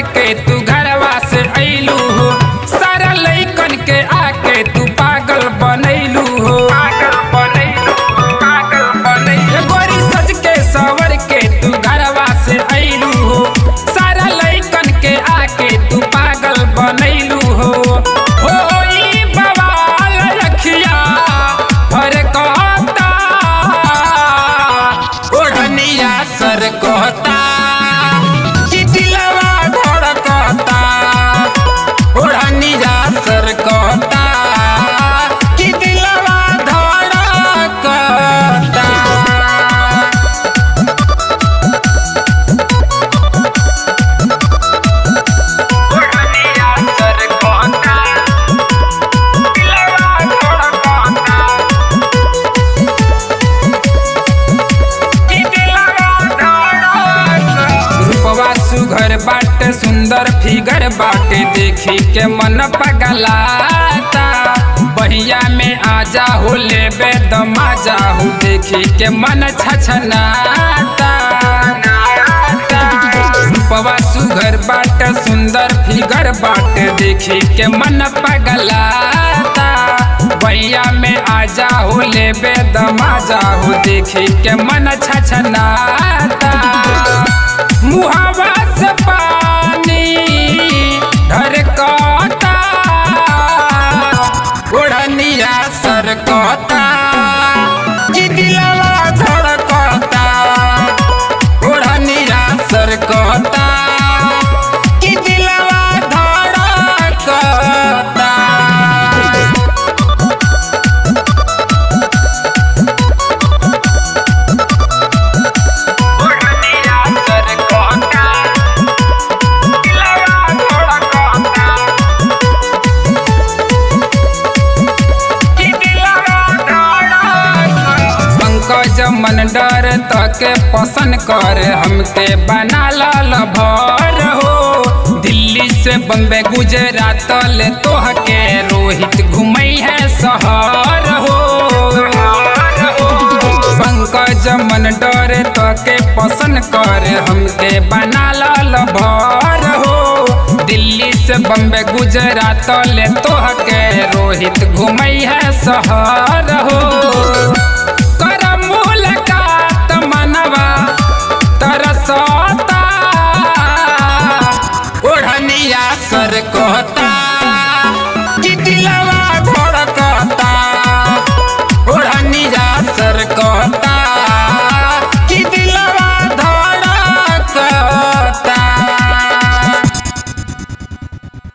के तू घरवा से अइलू हो सारा लइकन के आके तू पागल बनैलू हो पागल बनैलू पागल बनैलू गोरी सज के सवर के तू घरवा से अइलू हो सारा लइकन के आके तू पागल बनैलू हो हो ई बवाल रखिया हर कहता ओढ़निया सर कहता कि दिलवा धड़कता ओढ़निया सर कहता कि दिलवा धड़कता ओढ़निया सर कहता दिलवा धड़कता रूपवा सुघर बाटे सुंदर फिगर बाटे देखी के मन पगलाता बहिया में आजा हो ले बेदमाजा हो देखी के मन छछनाता रूपवा सुघर बाटे सुंदर फिगर बाटे देखी के मन पगलाता भैया में आजा हो ले बेदमाजा हो देखी के मन छछनाता मुहावा से पानी ढरकता ओढ़निया सरकता कि दिलवा धड़कता ओढ़निया सरकता कि दिलवा धड़कता ओढ़निया सरकता दिलवा धड़कता कि दिलवा धड़कता पंकज मन डर तके पसंद कर हमके बना लाल भर हो दिल्ली से बम्बे गुजरात ले तोहके रोहित घुमई है शहर हो पंकज मन डर तके पसंद कर हमके बना लाल भर हो दिल्ली से बम्बे गुजरात ले तोहके रोहित घुमई है शहर हो कर मुलाकात मनवा तरसता ओढ़निया सर कहता